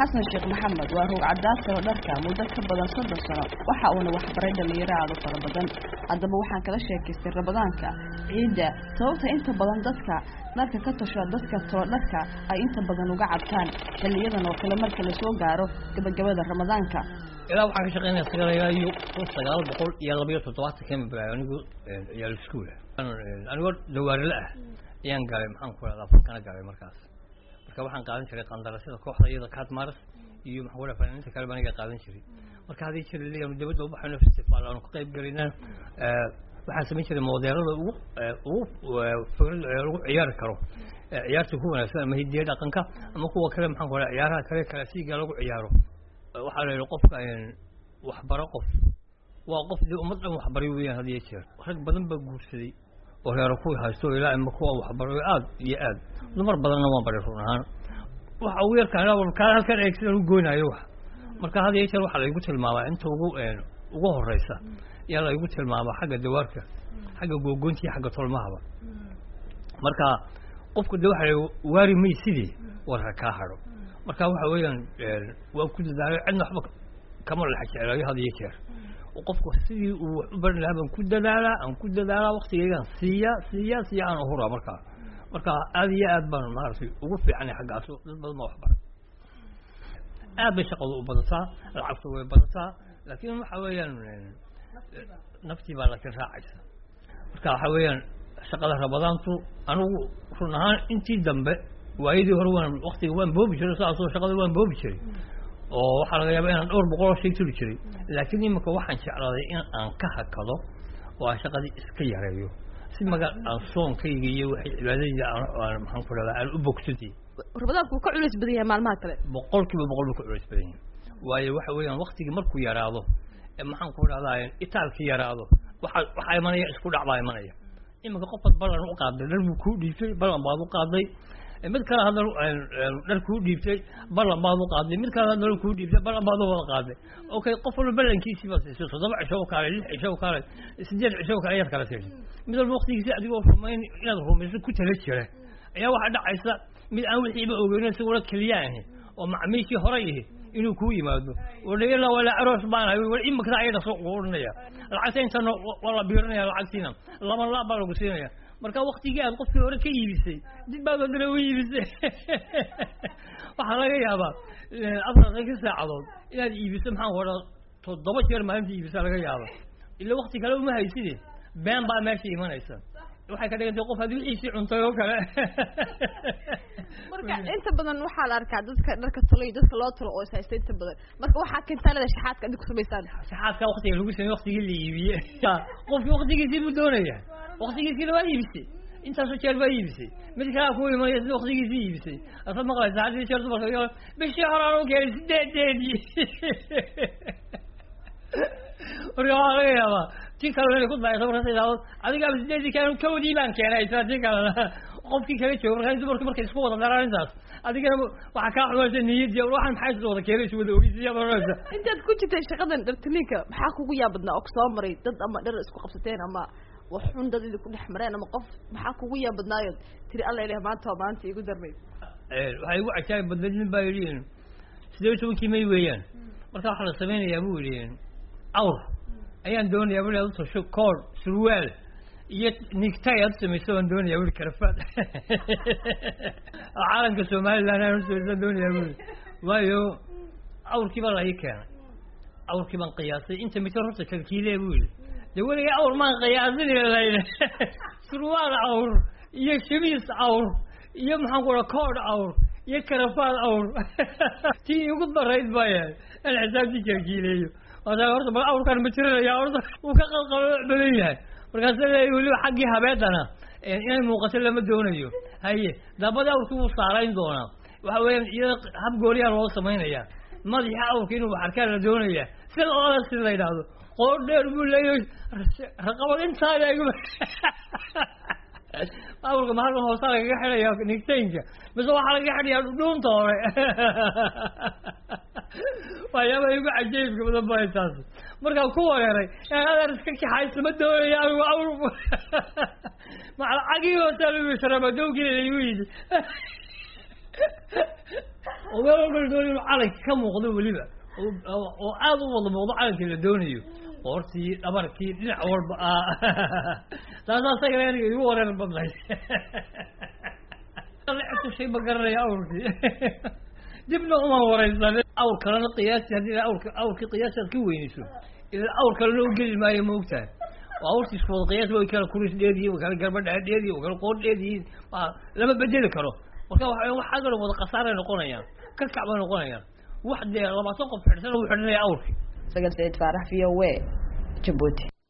xasan sheekh maxamed waa roog cadaasaba dharka muddo ka badan soddon sano waxa uuna waxbaray dhalinyaro aada u fara badan haddaba waxaan kala sheekaystay rabadaanka ciidda sababta inta badan dadka dharka ka tasho dadka tolo dharka ay inta badan uga cabtaan xiliyadan oo kale marka lasoo gaaro gabagabada ramadaanka ilaa waxaan ka shaqeynaya sagaalagaayo kun sagaal boqol iyo labayo toddobaatan kami bilaay anigu ciyaal iskuula anigoo dawaarile ah ayaan galay maxaan ku rahdaa fankana galay markaas marka waxaan qaadan jiray qandarashada kooxda iyada catmaras iyo maxaa ku fanaaniinta kale baan iga qaadan jiray marka haddii jira leeyahay dabadda ubaxayno festival aanu ka qayb galayna waxaan samayn jiray modeelada ugu ugu fikrad lagu ciyaari karo ciyaarta ku wanaagsan ama hidiya dhaqanka ama kuwa kale maxaan ku rahdaa ciyaaraha kale kalaasiga lagu ciyaaro waxaa la yidhi qofka waxbaro qof waa qof dee ummad dhan waxbaray weeyaan had iyo jeer rag badan baa guursaday oo reero ku haysto ilaa ima kuwa waxbaray aad iyo aad dumar badanna waan baray run ahaan waxa ugu yarkaan kaa halkan eeg sidaan u goynaayo wax marka had iyo jeer waxaa laygu tilmaamaa inta ugu ugu horeysa ayaa laygu tilmaamaa xagga dawaarka xagga googoynta iyo xagga tolmahaba marka qofku de waxa waari may sidii warka kaa hadho marka waxa weeyaan waan ku dadaalay cidna waxba kama lex jeclaayo had iyo jeer qofku sidii uu wax u baran lahaa baan ku dadaalaa aan ku dadaalaa waktigeygaan siiya siiya siiya aan uhuraa markaa marka aad iyo aad baan maaragtay ugu fiicanay xaggaas dad badan baa waxbaray aad bay shaqadu u badataa lacagtu way badataa laakiin waxa weeyaan naftii baa laakiin raacaysa marka waxa weeyaan shaqada rabadaantu anigu run ahaan intii dambe waayadii hore waan waktiga waan boobi jiray saasoo shaqada waan boobi jiray oo waxaa laga yaaba inaan dhowr boqol oo shay turi jiray laakiin imika waxaan jeclaaday in aan ka hakado oo aan shaqadii iska yareeyo si maga aan soonkayga iyo waxay cibaadadayda aan maxaan ku rahdaa aan u bogsadi rabadaanku wuu ka culays badan yahay maalmaha kale boqol kiiba boqol buu ka culays badan yahay waayo waxa weeyaan waktigii markuu yaraado ee maxaan ku rahdaa itaalkii yaraado waxa waxaa imanaya isku dhac baa imanaya imika qofad ballan u qaaday dhar buu kuu dhiibtay ballan baad u qaaday mid kale haddana dhar kuu dhiibtay ballan baad u qaaday mid kale haddana kuu dhiibtay ballan baad u wada qaaday okay qof walba ballankiisii baad siisay toddoba cisho u kaalay lix cisho u kaalay sideed cisho u kaalay ayaad kala siisay mid walba waktigiisi adigoo rumayn inaad rumayso ku tala jira ayaa waxaa dhacaysa mid aan wixiiba ogeyn isaguna keliya ahi oo macmiishii horay ihi inuu kuu yimaado wadhayala wala aroos baan hay wal imikada ayada soo quurinaya lacagta intana waa la biirinaya lacagtiina laba laab baa lagu siinaya marka waktigii aad qofkii hore ka iibisay dib baad haddana u iibisay waxaa laga yaabaa afartanka saacadood inaad iibiso maxaan ku odhaa toddoba jeer maalinta iibisa laga yaaba ila wakti kale uma hayside been baa meesha imanaysa waxay ka dhigantay qof haddii wixiisii cuntay oo kale marka inta badan waxaa la arkaa dadka dharka talo iyo dadka loo talo oo ishaysta inta badan marka waxaa keentaa leeda shaxaadka adig ku samaysaan shaxaadka waktiga lagu samey waktigii la iibiye qofki waktigiisii buu doonaya waktigiisiina waa iibisay intaasoo jeer baa iibisay mid kalea ku imanaya sida waktigiisii iibisay asaad maqlaysa haddii jeer dumarka bishii horaan u keenay sideedeedii marka waxaa laga yaabaa ti kalena inay ku daayso markaas idhaahdo adigaaba sideedii keen kawdii baan keenay isla ti kalena qofkii kala joogo markaa dumarku markay isku wada daraan intaas adigana waxaa kaa xumaysa niyadii waxaan maxay is wada keenay is wada ogeysiya maraysa intaad ku jirtay shaqadan dhartiniinka maxaa kugu yaabadnaa oo kusoo maray dad ama dhar isku qabsateen ama wax xun dad idinku dhex mareen ama qof maxaa kugu yaabadnaayo tiri alla ileh maanta waa maanta igu darmayd waxay igu cajaayib badnayd nin baa yidhi sideed iyo tobankii may weeyaan marka waxaa la samaynayaa buu yidhi awr ayaan doonayaa bui aad utasho koor surwaal iyo nigtay aad usamayso aan doonayaa bui karafaad caalamka somaliland aan usamayso doonayaa bui waayo awrkii baa la ii keenay awrkii baan qiyaasay inta mitir horta kalkiile buu yidhi de weliga awr maan qiyaasin layidhi surwaal awr iyo shamiis awr iyo maxaan ku raa koodh awr iyo karafaad awr tii igu darayd baa yahay aan xisaabtii kalkiileeyo waasa horta bal awrkaan ma jiranaya horta uu ka qalqalo badan yahay markaasa leeya weliba xaggii habeedana inay muuqato lama doonayo haye daabada awrkii wuu saarayn doonaa waxa weeyaan iyada hab gooliyaa loo samaynaya madaxa awrka inuu waxarkaan la doonaya sida oola si la yidhaahdo qoor dheer buu leeyahay raqabad intaada igu awrka mahalka hoosaa lagaga xidhaya nigtaynka mise waxaa lagaga xidhayaa dhuunta hore waxyaaba igu cajaybka badan ba taas markaan ku wareeray adeer iska kaxaysa ma doonaya anigu awr macalacagii hoosaa lagu sharabadowgii igu yidhi oo meel walba la doonayo inuu calanka ka muuqdo weliba oo oo aad u wada muuqdo calankii la doonayo qoortii dhabarkii dhinac walba ah taasaa isagana aniga igu wareer badnayd shay ma garanaya awrkii dibna uma wareysan awr kalena qiyaasi haddii awrka awrkii qiyaasi aad ka weynayso ila awr kalena u geli maayo maogtahay oo awrtii isku wada qiyaas way kala kuris dheediyin way kala garba dheer dheediyin way kala qoor dheediyin lama bedeli karo marka waxa waxaa kaloo wada khasaaray noqonayaan ka kac bay noqonayaan wax dee labaatan qof xidhsan uu xidhanaya awrkii sagal sayid faarax v o a jabuuti